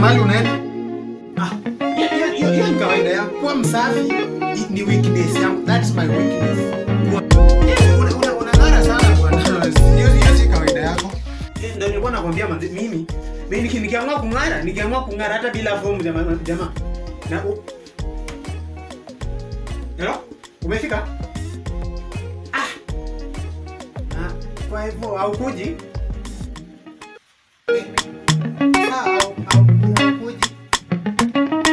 mahali unaenda? Ah, hiyo- hiyo- hiyo hiyo ni kawaida yangu. Kuwa msafi i- ni weakness yangu. That's my weakness. Kuwa- Eh, una- una- unang'ara sana bwana. Hiyo hiyo si kawaida yako. Eh, Ndio nilikuwa nakwambia manze, mimi mimi niki- nikiamua kung'ara, nikiamua kung'ara hata bila fomu jamaa jamaa. Na u... Hello? Umefika? Ah. Ah, kwa hivyo haukuji? Eh, sawa, hau- hau- haukuji.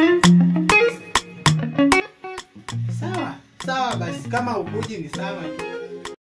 Sawa, sawa basi kama ukuji ni sawa tu.